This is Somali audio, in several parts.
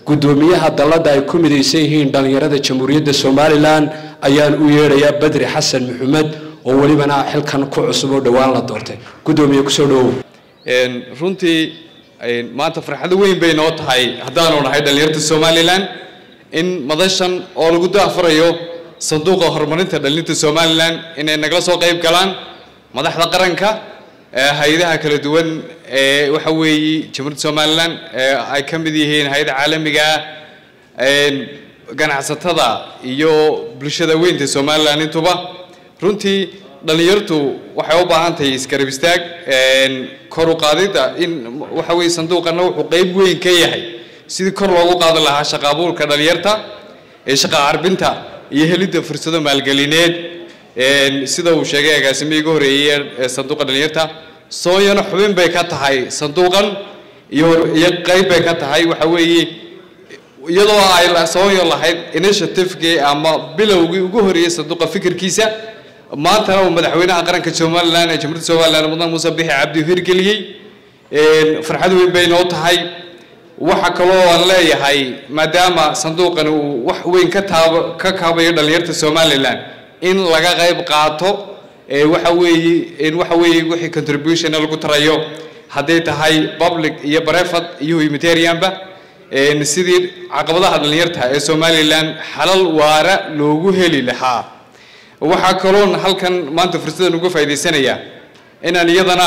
guddoomiyaha dalladda ay ku midaysan yihiin dhallinyarada jamhuuriyadda somalilan ayaan u yeedhayaa badri xasan maxamed oo welibana xilkan ku cusub oo dhowaan la doortay guddoomiye kusoo dhawow runtii maanta farxado weyn bay noo tahay haddaanu nahay dhallinyarta somalilan in madashan oo lagu daafurayo sanduuqa horumarinta dhallinta somalilan inay nagala soo qayb galaan madaxda qaranka hay-adaha kala duwan ee waxa weeye jamhuuriyadda somalilan ay ka mid yihiin hay-ada caalamiga ganacsatada iyo bulshada weynta somalilan intuba runtii dhallinyartu waxay u baahan tahay iskarab istaag kor u qaadidda in waxa weeye sanduuqana wuxuu qayb weyn ka yahay sidii kor loogu qaadi lahaa shaqa abuurka dhallinyarta ee shaqa carbinta iyo helidda fursado maalgelineed sida uu sheegay agaasimihii ugu horeeyey ee sanduuqa dhallinyarta sooyana xubin bay ka tahay sanduuqan iyo iyo qayb bay ka tahay waxa weeye iyadoo ay sooyo lahayd initiativekii ama bilowgii ugu horeeyey sanduuqa fikirkiisa maantana uu madaxweynaha qaranka somalilan ee jamhuuriyadda somalilan mudan muuse bixi cabdi hirgeliyey farxad weyn bay noo tahay waxa kaloo aan leeyahay maadaama sanduuqani uu wax weyn ka taab ka kaabayo dhallinyarta somalilan in laga qayb qaato waxa weeye in waxa weeye wixii contribution lagu tarayo hadday tahay public iyo brevat iyo humanitarianba sidii caqabadaha dhallinyarta ee somalilan xalal waara loogu heli lahaa waxaa kaloon halkan maanta fursadan uga faa'iidaysanaya inaan iyadana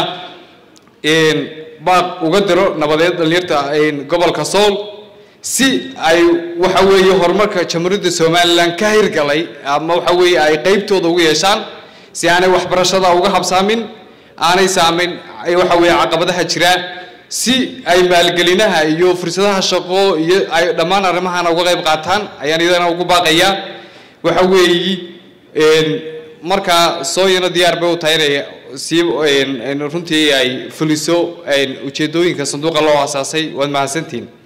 baaq uga diro nabadeed dhallinyarta gobolka sool si ay waxa weeye horumarka jamhuuriyadda somalilan ka hirgalay ama waxa weeye ay qeybtooda ugu yeeshaan si aanay waxbarashada uga habsaamin aanay saamin waxa weeye caqabadaha jira si ay maalgelinaha iyo fursadaha shaqo iyo ay dhammaan arrimahana uga qayb qaataan ayaan iyadana ugu baaqayaa waxa weeye markaa sooyana diyaar bay u tahay inay sii runtii ay fuliso ujeedooyinka sanduuqa loo asaasay waad mahadsantihiin